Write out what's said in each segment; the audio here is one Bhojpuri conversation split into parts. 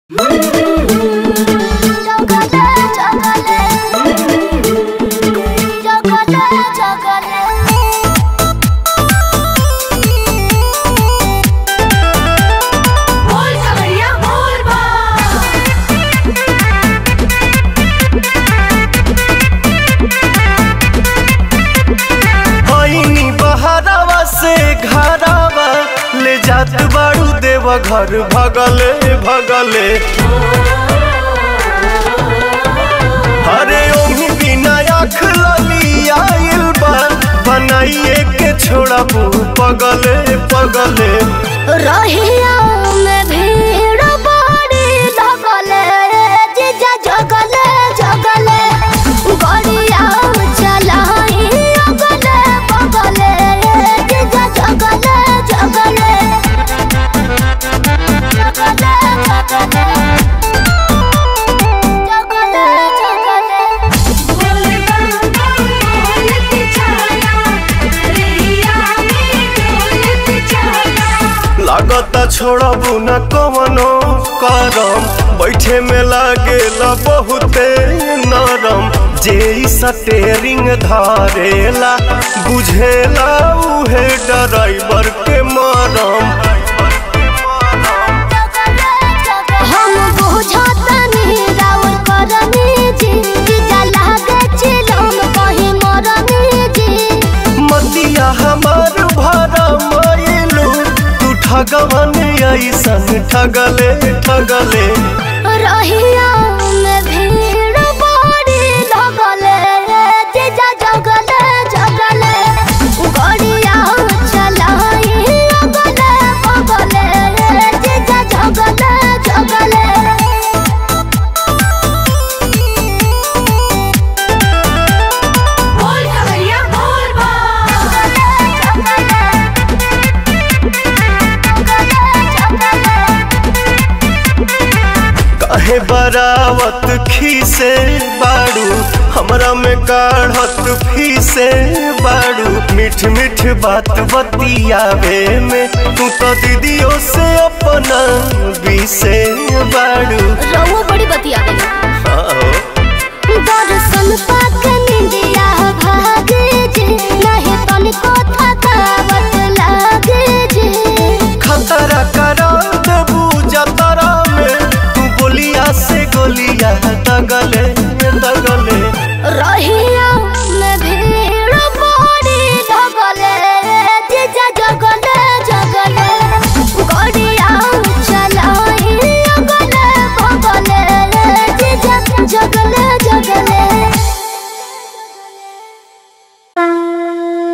जात बाड़ू देव घर भगले भगले अरे ओही बिना आँख लली आइल बा बनाइए के छोड़ा पगले पगले रहिया में भीड़ बड़ी लगले जीजा जगले जगले गड़िया चलाई अगले बगले जीजा जगले जगले जगले जगले जगले जगले लागता छोड़बू न कवनो करम बैठे में लागेला बहुते नरम जे इ स्टेरिंग धरेला बुझेला उहे ड्राइवर के मरम हम बुझतनी राउर करनी जी जीजा लागे चिलम कहीं मरनी जी मतिया हमार भरा मायलू तू ठगवन ऐसन ठगले ठगले रहिया में भीड़ बड़ी लगले जीजा जगले जगले गड़िया चलाई अगले बगले जीजा जगले जगले काहे बरावत खीसे बाड़ू हमरा में काढ़त फीसे बाड़ू मीठ मीठ बात बतियावे में तू तो दीदियों से अपना बीसे बाड़ू रहुआ बड़ी बतिया गई आओ दर्शन पाक निंदिया भागे जे नहीं तनिको थकावट लागे जे खतरा करा देबू जतरा में तू बोलिया से गोलिया दगले दगले रहिया में भीड़ बड़ी लगले जीजा जगले जगले गड़िया चलाई अगले बगले जीजा जगले जगले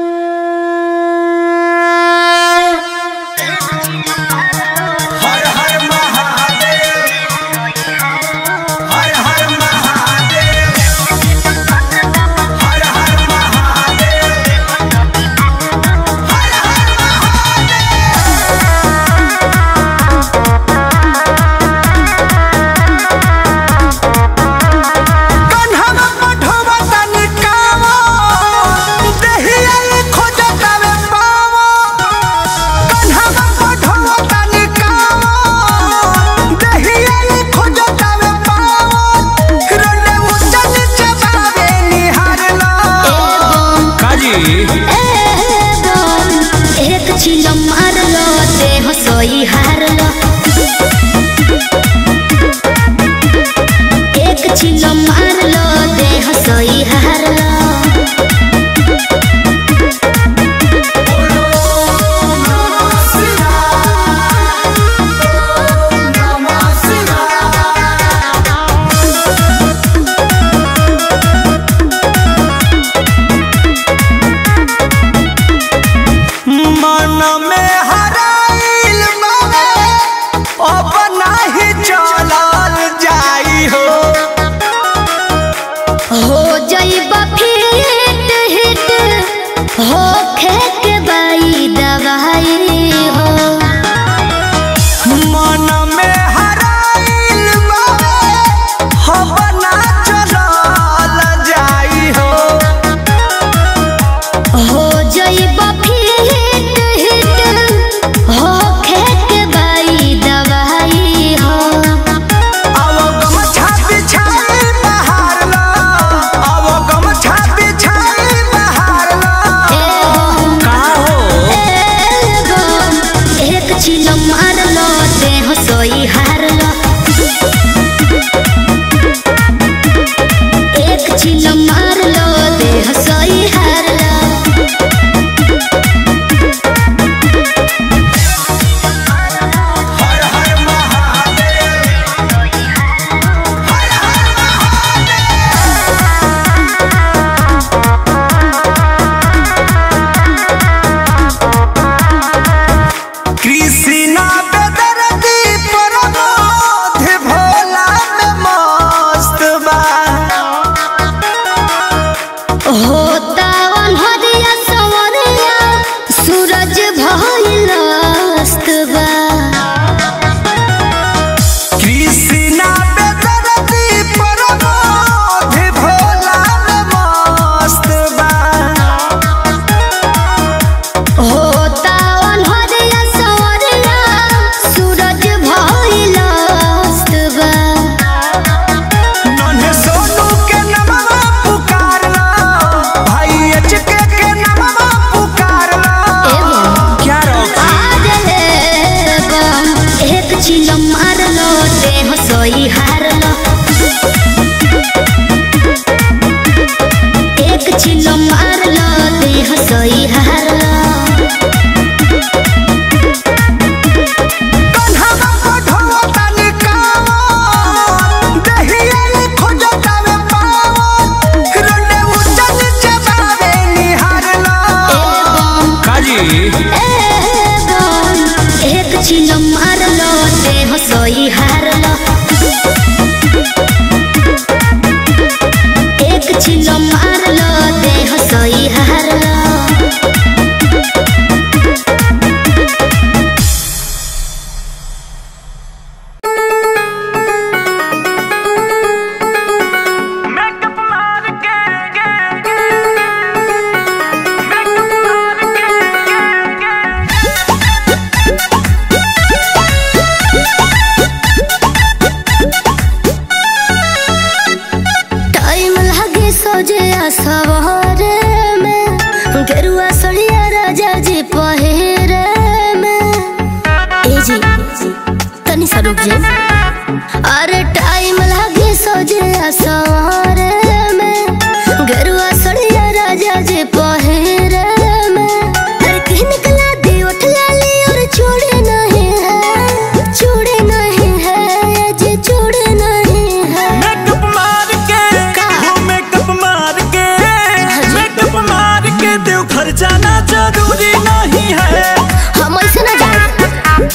रुक जा अरे टाइम लागे सोजे सवारे में गरुआ सड़िया राजा जी पहिरे में अरे कहीं निकला दी उठ लाली और छोड़े नहीं है छोड़े नहीं है जी छोड़े नहीं है मेकअप मार के का? वो मेकअप मार के जी। मेकअप मार के देव घर जाना जरूरी नहीं है हम ऐसे ना जाए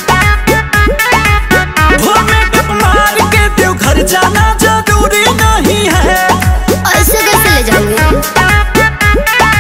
वो मेकअप मार के देव घर जाना जरूरी नहीं है ऐसे कैसे ले जाएंगे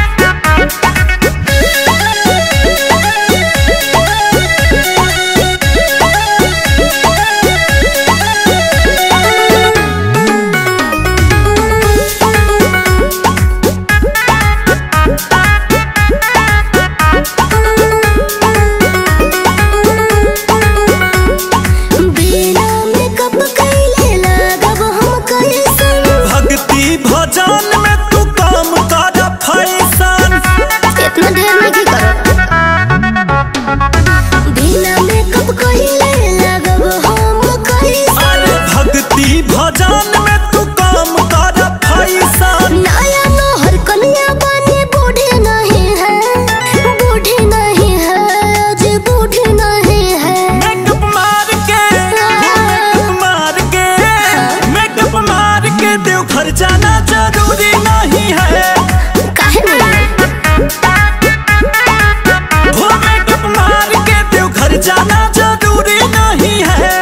बिना मेकअप कैले लगब हम कैसन भक्ति भजन में तू काम कर फैशन इतना देर में की करो बिना मेकअप कैले लगब हम कैसन अरे भक्ति भजन में तू काम कर फैशन नया नौहर कन्या बने बूढ़े नहीं है बूढ़े नहीं है अजय बूढ़े नहीं है मेकअप मार के वो मेकअप मार के मेकअप मार के देव घर जाना जरूरी नहीं है काहे नहीं वो मेकअप मार के देव घर जाना जरूरी नहीं है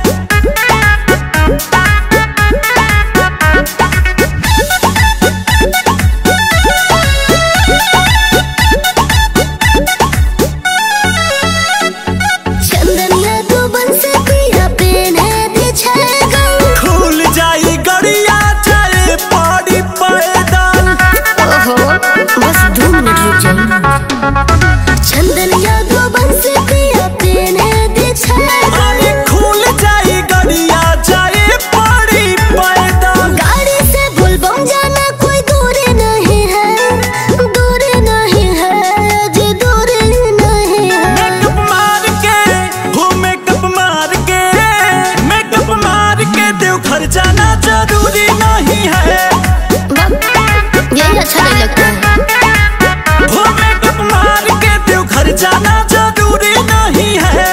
चंदनिया तो बन से पिया पेने दे छेगा खुल जाई गड़िया चाहे पड़ी पैदल ओहो बस दो मिनट रुक जाइए चंदनिया दो बन से पिया पेने दे छेगा अरे खुल जाई गड़िया चाहे पड़ी पैदल गाड़ी से बुलबम जाना कोई दूरी नहीं है दूरी नहीं है जी दूरी नहीं है मेकअप मार के वो मेकअप मार के मेकअप मार के देव घर जाना जरूरी नहीं है वाह, यही अच्छा नहीं लगता है वो मेकअप मार के देव घर जाना जरूरी नहीं है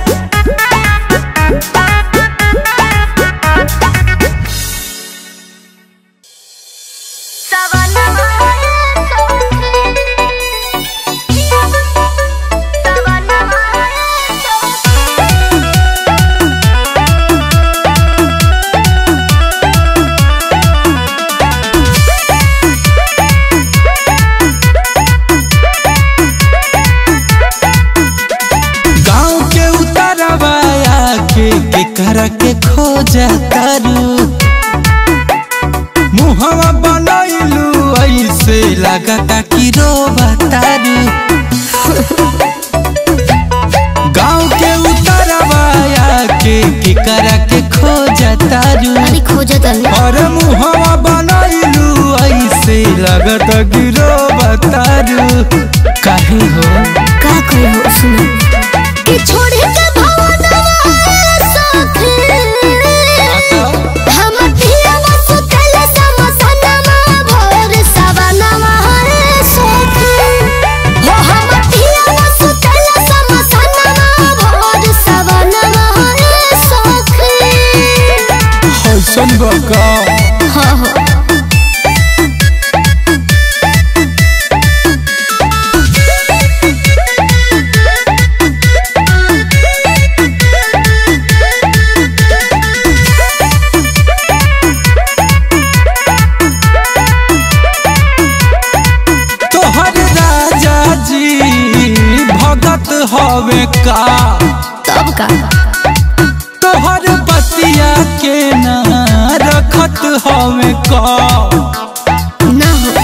गाँव के उतरवाया के केकरा के खोजा तारू मुहवा बनैलू ऐसे लगता कि रोबा तारू गाँव के उतरवाया के केकरा के खोजा तारू अरे खोजा तनी और मुहवा बनैलू ऐसे लगता कि रोबा तारू काहे हो का कहे हो सुनो कि छोड़े के भवनवा सखी हम पियावा सुतल समसनमा भोर सवनमा रे सखी हो हम पियावा सुतल समसनमा भोर सवनमा रे सखी हसन बका हाँ हाँ तोहर राजा जी भगत हवे का तब का तोहर बतिया के ना रखत हवे का ना हो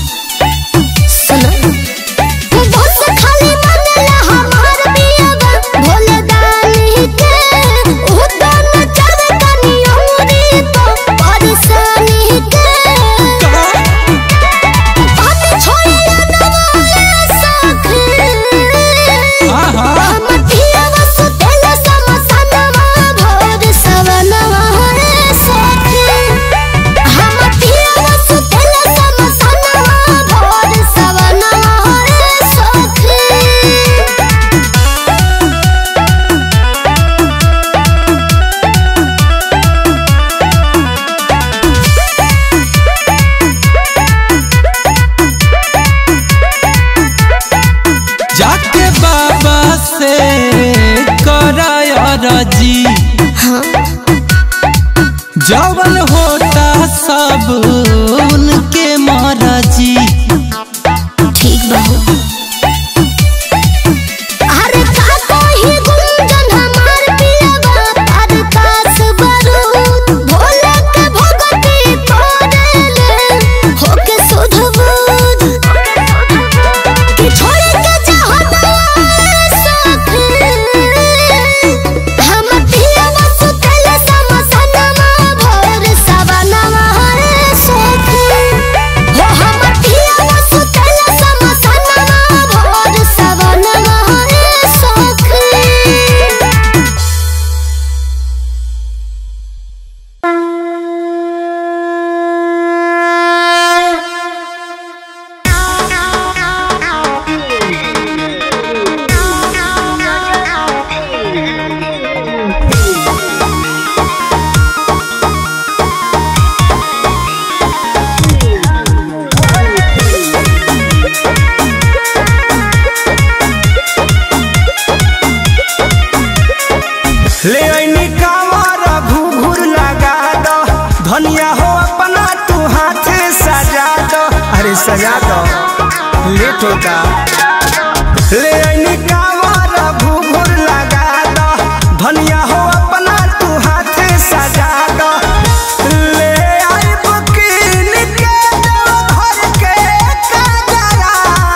सुनो बस खाली मनला हमार पियावा भोले दानी के उदन चढ़ तनी औरी तो परेशानी के पानी छोड़े नवाले सखी आहा। हम पियावा सुतेल सम जवन होता सब उनके मरजी ठीक बाबू अरे का कही गुंजन हमार पियवा परकाश बारूद भोले के भगती करेले होके सुध बुध कि छोड़ के चाहता साथी हम पियवा सुतल समसनमा भोर सवनमा हरे सखी हो हम पियवा सुतल समसनमा भोर सवनमा हरे सखी ले ऐनी कांवर घुघुर लगा दो धनिया हो अपना तू हाथे सजा दो अरे सजा दो लेट होता ले ऐनी कांवर घुघुर लगा दो धनिया हो अपना तू हाथे सजा दो ले आई बुकीन के दो भर के काजरा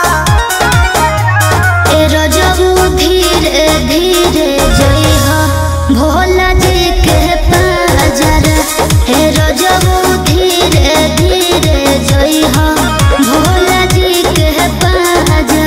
ए रजबू धीरे धीरे जइहा भोला जी के पाजर ए रजबू धीरे धीरे जइहा भोला जी के पाजर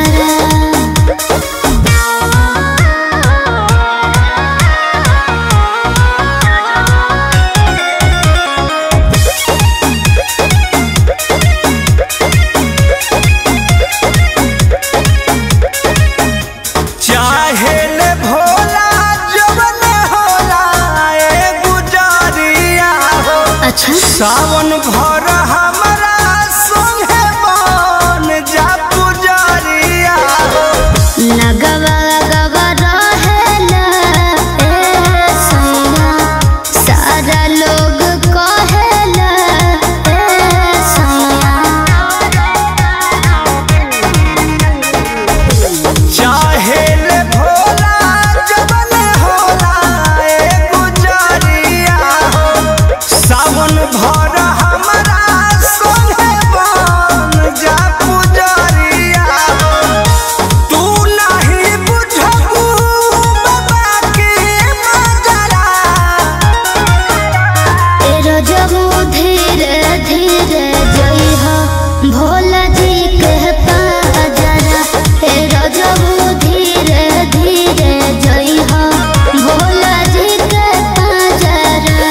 चाहे ले भोला जवन होला ए गुजरिया हो अच्छा सावन भर हमरा संगे बन जा पुजरिया हो लगवा गवा रहेला ए सैया सारा लोग कहेला ए सैया चाहे ले भोला जवन होला ए गुजरिया हो सावन भर हमरा संगे बन जा पुजरिया हो तू नहीं बुझबू बाबा के मजरा ए रजबू धीरे धीरे जइहा भोला जी के पाजरा ए रजबू धीरे धीरे जइहा भोला जी के पाजरा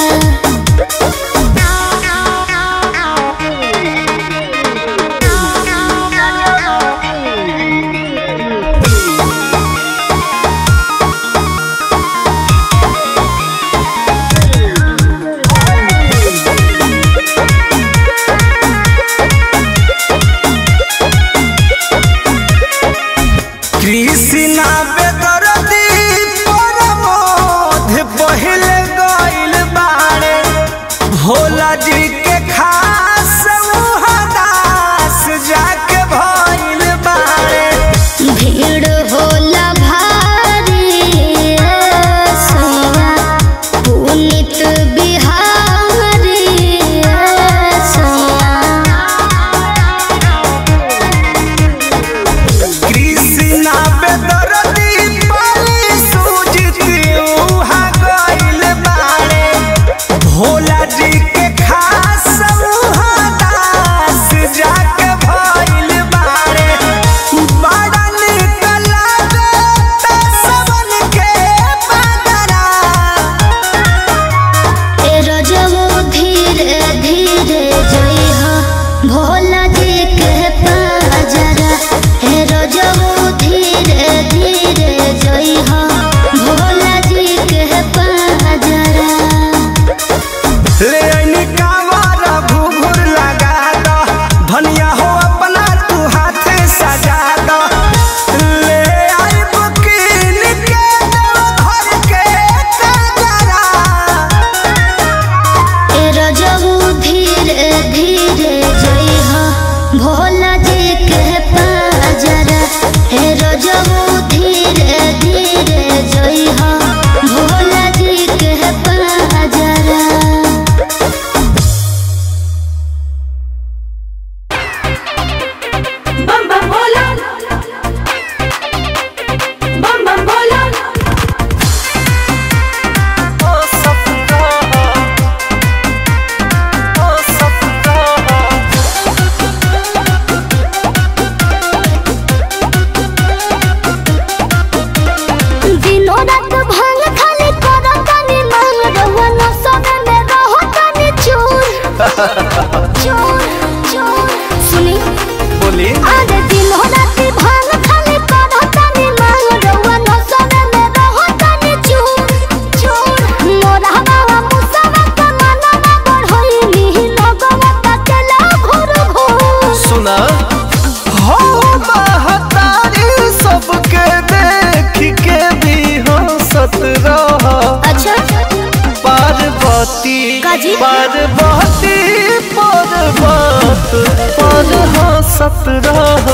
चोर चोर सुनी बोली अरे दिन हो राती भांग खाली करो तनी मांग रउआ न सोने में रहो तनी चूर चूर मोरा बाबा मुसवा के मनवा बढ़ोई नी लगवा तकेला घुर घुर सुना हो महतारी सबके देख के भी हंसत रह अच्छा पार्वती काजी? पार्वती पर्वत पर हंसत रह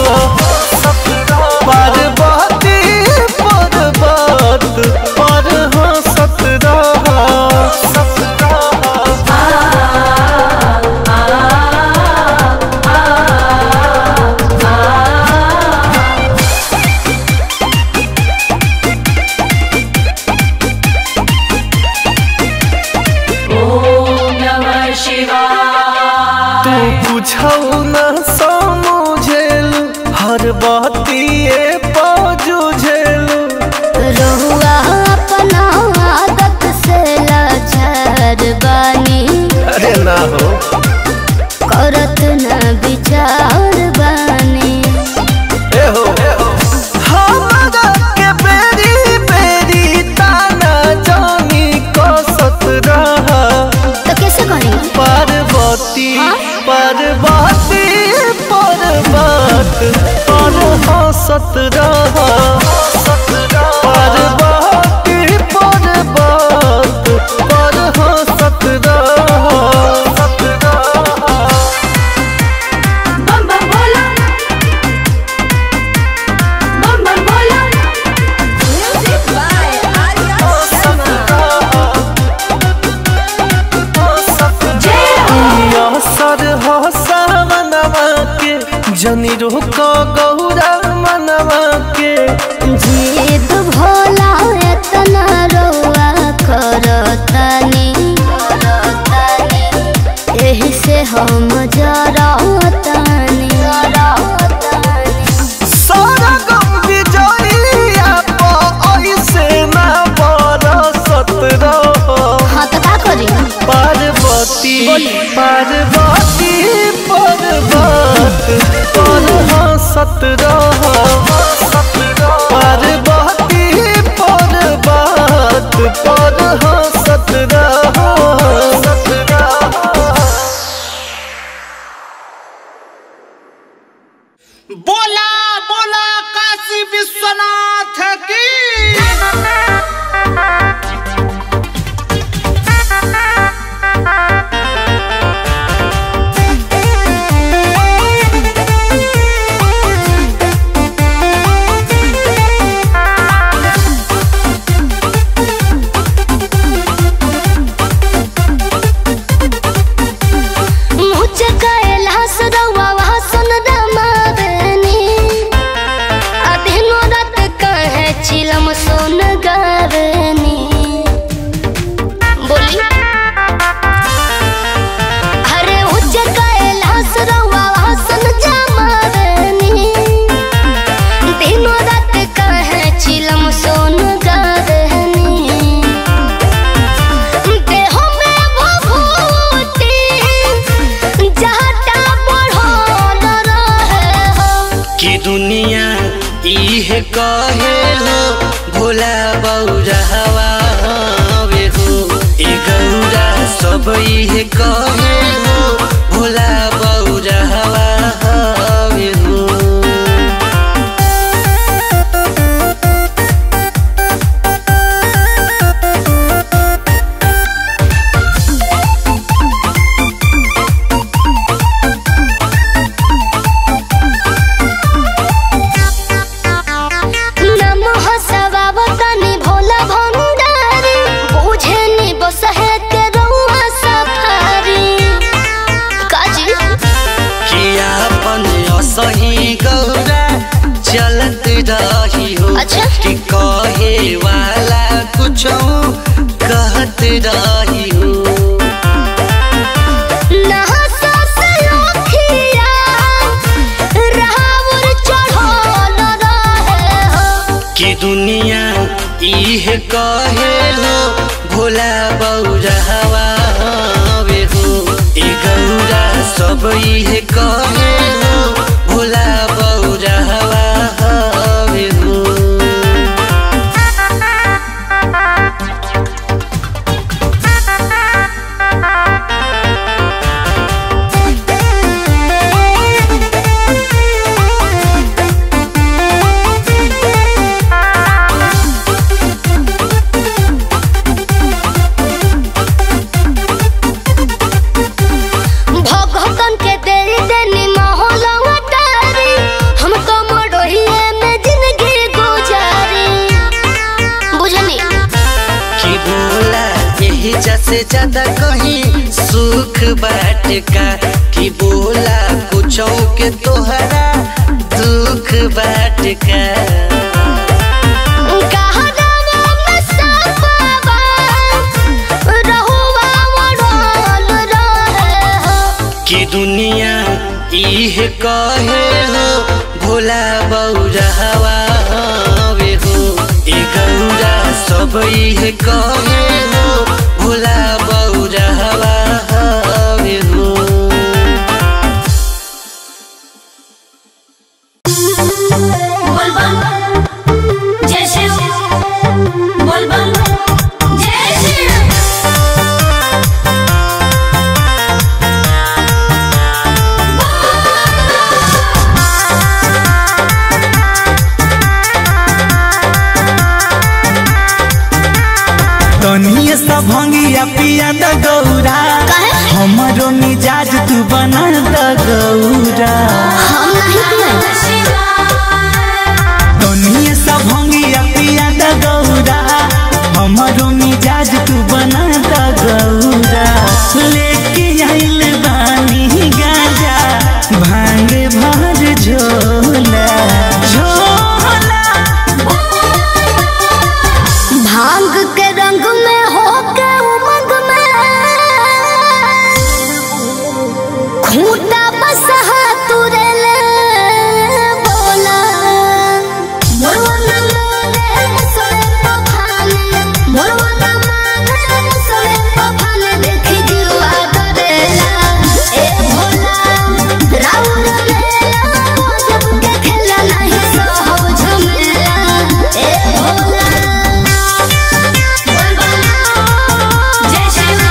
पार्वती पर्वत पर हंसत रह तू कुछौ न समझेल हर बतिए पजुझेल रहुआ अपना आदत से लाचार बानी अरे ना हो करत न विचार बानी ए हो हमरा के बेरी बेरी ताना जानी कसत रह तो कैसे करी पार्वती हाँ? पार्वती पर्वत पर हंसत रह पार्वती पर्वत पर हंसत रह बम बम बोला बम बम बोला म्यूजिक बाय आर्या शर्मा जय हो सर हो सावनवा के जनी रोक गौरा मनवा के जीद भोला एतना रउआ करतानी एही से हम जरतानी सारा गम विजयिया प ऐसे ना बरसत रहो हाँ तो का करी पार्वती पार्वती पर्वत पर हंसत रहो पार्वती पर्वत पर हंसत रहो बोला बोला काशी विश्वनाथ की मुझे कैलाश रउआ वासन रमावेनी अधीनो रात कहे चिलम सोन गावेनी बोली अरे मुझे कैलाश रउआ वासन जमावेनी दिनो रात कहे चिलम सोन गावेनी देह में भभूति जहटा बढ़ल रहे हो कि दुनिया इहे कहेलो भोला बौरहवा हवे हो ए गौरा सब इहे कहेलो भोला बौरहवा हवे हो नमः सवावतनि भोला भंडारी बुझेनि बसहे के रउआ सफारी काजी किया अपन असही गौरा चलत रही हो अच्छा। कि कहे वाला कुछ कहत रही हो नहसा से लोखिया राहुर चढ़ल रहे हो कि दुनिया इहे कहेलो भोला बौरहवा हवे हो ए गौरा सब इहे कहे हो भोला बौरा हवा हवे हो भगतन के देरी देनी माहौल अटारी हम तो मडोहिए में जिंदगी गुजारी बुझनी कि बोला यही जैसे ज्यादा कहीं सुख बाट का कि बोला कुछो के तोहरा दुख बाट का कहा दावा में सपावा रहुआ वड़ल रहे हो कि दुनिया इहे कहे हो भोला बौरा हवा हवे हो ए गौरा सब इहे कहे हो भोला बौरा हवा हवे हो बोलबम जय शिव बोलबम जय शिव तनिए सा भंगिया पिया द गौरा हमरो मिजाज तू बना द गौरा हम नहीं पिए तनिए सा भंगिया पिया द गौरा हमरो मिजाज तू बना द गौरा लेके आइल बानी गाजा भांग भर झोला झोला भांग के रंग में हो के उमंग में खूंटा बसहा तुरे ले बोला मोरवा न माने सोए पखाने मोरवा न माने सोए पखाने देखी जुआ करेला ए भोला राउर मेला जब के खेला नहीं सो हो झमेला ए भोला बोलबम जय शिव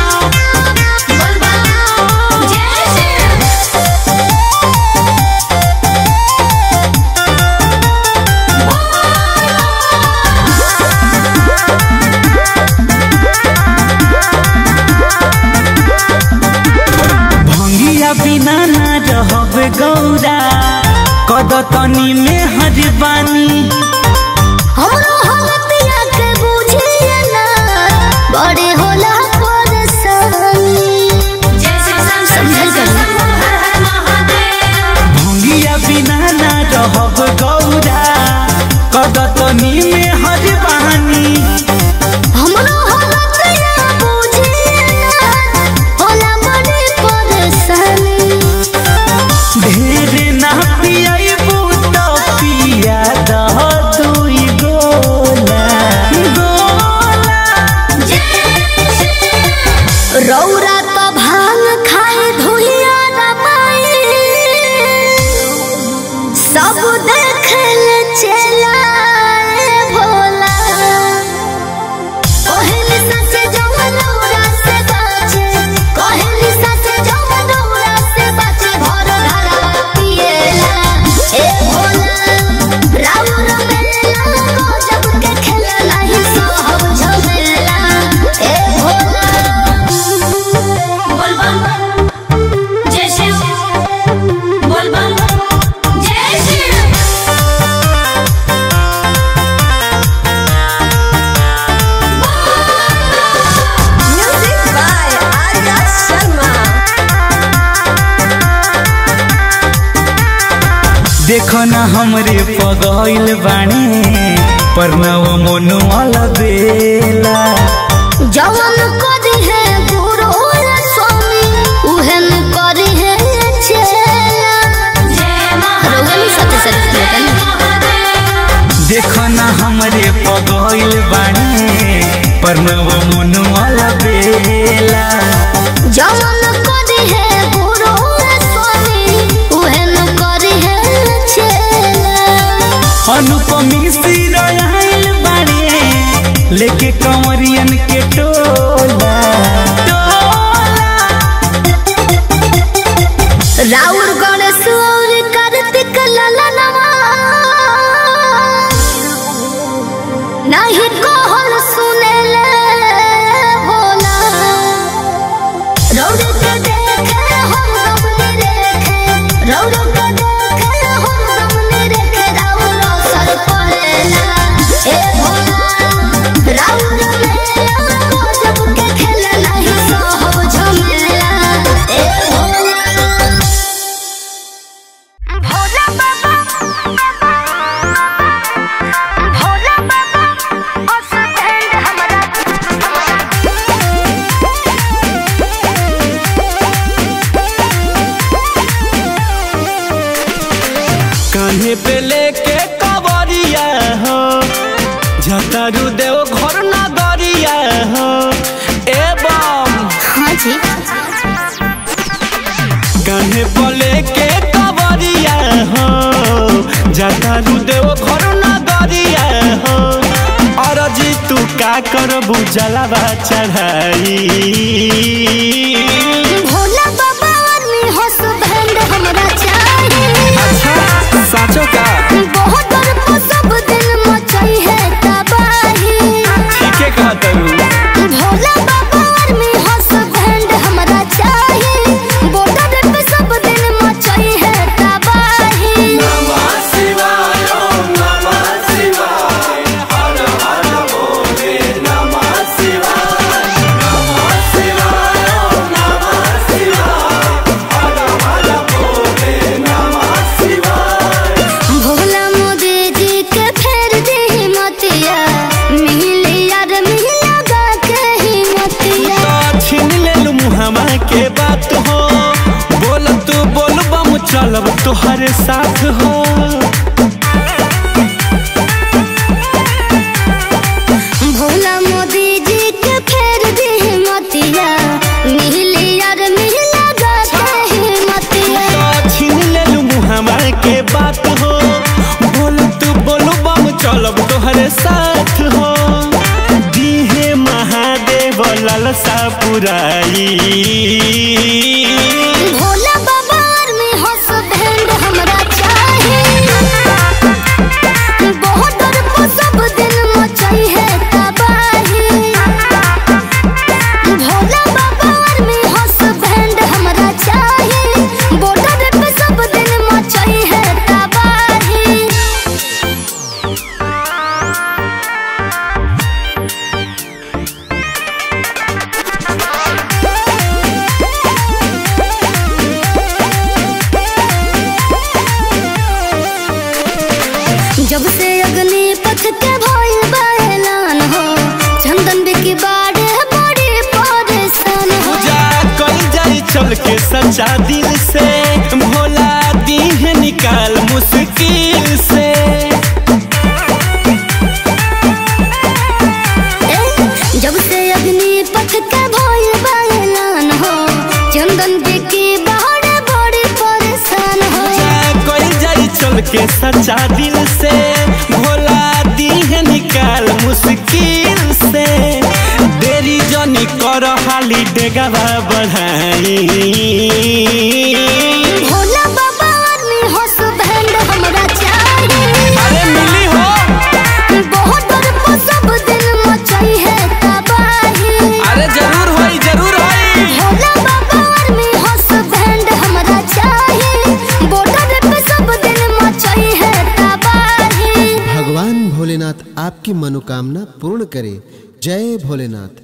बोलबम जय शिव भंगिया बिना ना रहब गौरा कद तनी में हरबानी हमरो हवतिया के बुझिए ना बड़े होला परेशानी जय शिव समझल करी। हर हर महादेव भंगिया बिना ना रहब गौरा कद तनी में हरबानी हमरो हवतिया बुझिए ना होला बड़े परेशानी ढेर ना पियाबू तो पिया दह दुई गोला गोला रौरा तो भांग खाए धुइया रमाई सब देखल चला भोला कहली ससे जवन रौरा से बाचे कहली ससे जवन रौरा से बाचे भर घरा पिएला ए भोला राउर मेला को जब के खेला नहीं सो हम झमेला ए भोला बोलबम जय शिव बोलबम जय Shiv Music by Arya Sharma. देखो ना हमरे पगइल बानी परनव मोनुअल बेला जवन करी है गुरु स्वामी उहन करी है चेला जय रोगन सत्य सत्य कहतन देखो ना हमरे पगइल बानी परनव मोनुअल बेला जवन करी है गुरु के कंवरियन के टोला राउर गणेश और कार्तिक ललनवा नहीं कहल सुनेले भोला रौद के देखे हम गमनी रेखे रौद के देखे हम गमनी रेखे राउर असर पड़ेला ए भोला राउर मेला गजब के खेला नहीं सहब झमेला ए भोला भोला बाबा भोला बाबा उस बैंड हमरा कान्हे पे लेके कवरिया हो झतारू देव घर नगरिया हो एवं हाँ जी कान्हे पे लेके कवरिया हो झतारू देव घर नगरिया हो अरजी तू का करबू जलावा चढ़ाई भोला बाबा आदमी हंस बैंड हमरा चाहिए अच्छा साचो का बहुत डर को सब दिन मचाई है तबाही ठीके कहतरू भोला बाबा आदमी हंस बैंड हमरा चाहिए बॉर्डर पे सब दिन मचाई है तबाही भोला मोदी जी के फेर दी मतिया मिली यार मिला गा के ही मतिया तो छीन लेलू मुहामा के बात हो बोल तू बोल बम चलब तोहरे साथ हो भोला मोदी जी के फेर दी मतिया मिली यार मिला गा के ही मतिया तो छीन लेलू मुहामा के बात हो बोल तू बोल बम चलब तोहरे साथ हो दीहे महादेव ललसा पुराई भोला बाबा आर्मी हंस बैंड हमरा चाहिए बहुत डर को सब दिन मचाई है तबाही भोला बाबा आर्मी हंस बैंड हमरा चाहिए बॉर्डर पे सब दिन मचाई है तबाही जब से अग्नि पथ के भइल बैलान हो चंदन बिकी बाड़े बड़ी परेशान हो पूजा कल जाई चल के सच्चा दिल से भोला दीह निकाल मुश्किल से ए, जब से अग्नि पथ के भइल बैलान हो चंदन बिकी बाड़े बड़ी परेशान हो पूजा कल जाई चल के सच्चा दिल से भोला दीह निकाल मुश्किल से देरी जनी कर हाली डेगावा बढ़ाई भोला बाबा आदमी हंस बैंड हमरा चाहिए अरे मिली हो बहुत डर को सब दिन मचाई है तबाही अरे जरूर होई जरूर होई भोला बाबा आर्मी हंस बैंड हमरा चाहिए बॉर्डर पे सब दिन मचाई है तबाही भगवान भोलेनाथ आपकी मनोकामना पूर्ण करे जय भोलेनाथ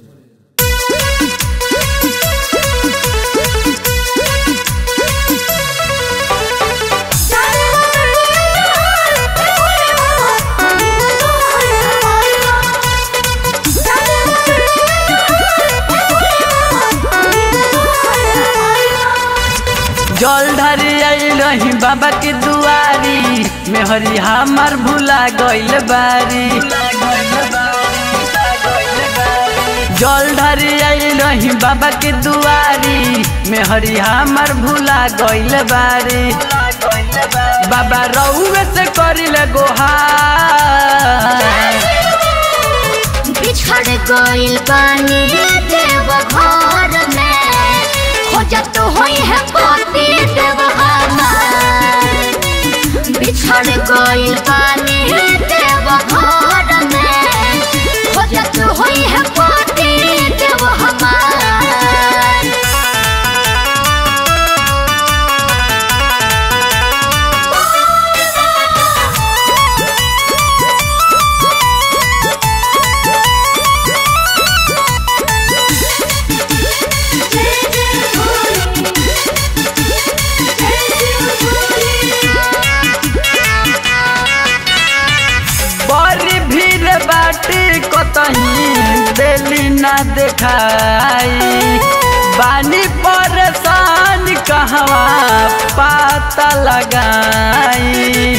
जल धरी रही बाबा के दुआरी मेहरी हमार भूला गइल बारी जल धरी रही बाबा के दुआरी मेहरी हमार भूला गइल बारी बाबा रउए से करिले गोहार बिछड़ गइल बानी देव घर में खोजत होई है पति देव हमार बिछड़ गइल बानी देव घर में खोजत होई है पति देव हमार बड़ी भीड़ बाटी कतही दिली ना देखाई बानी परेशान कहवा पता लगाई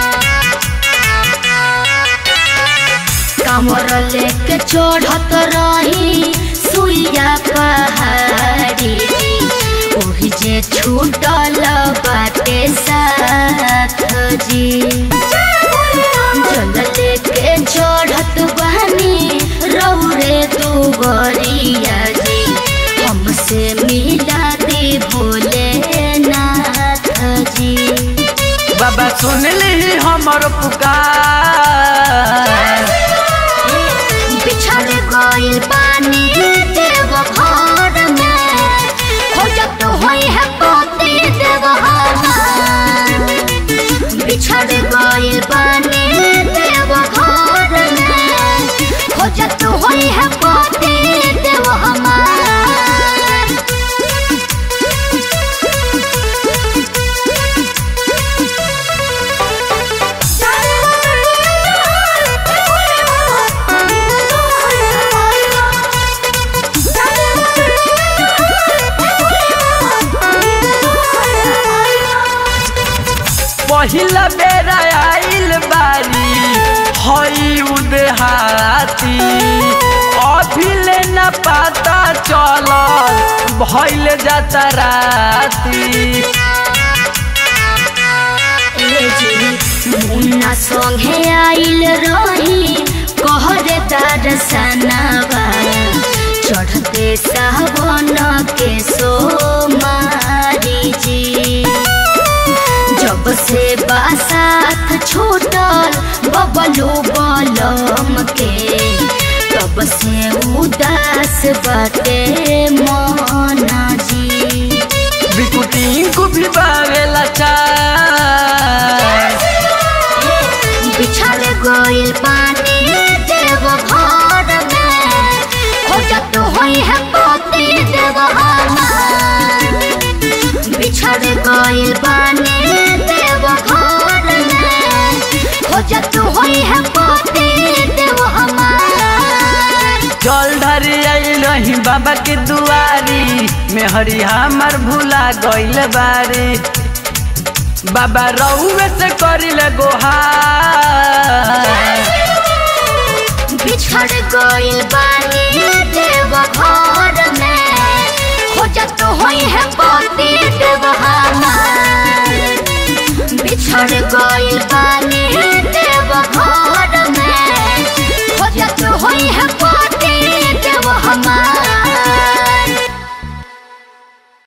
कमर लेके चढ़त रही सुइया पहाड़ी ओही जे छूटल बाटे साथ जी जल लेके चढ़त बहनी रौरे तू गरिया जी हमसे मिला दे भोले नाथ जी बाबा सुन ली हमर पुकार बिछड़ गइल पानी देव घर में खोजत होई है पति देव हमार बिछड़ गइल पानी देव घर में खोजत होई है पति देव हमार पहिला बेरा आइल बारी हई उदेहाती अभिले न पता चलल भइल जाता राती मुन्ना संगे आइल रही कहरे दर्शनवा चढ़ते सावन के सोमारी जी जब से बासात छूटल बबलू बलम के तब से उदास बाटे मना जी बिकुटी को भी बावेला चाय बिछड़ गइल पानी देव घर में खोजत होई है पति देव हमार बिछड़ गइल पानी देव घर में खोजत होई है पति देव हमार जल धरी आइल रही बाबा के दुआरी मेहरी हमर भूला गइल बारी बाबा रउए से करिल गोहार बिछड़ गइल बानी देव घर में खोजत होई है पति देव हमार बिछड़ गइल बानी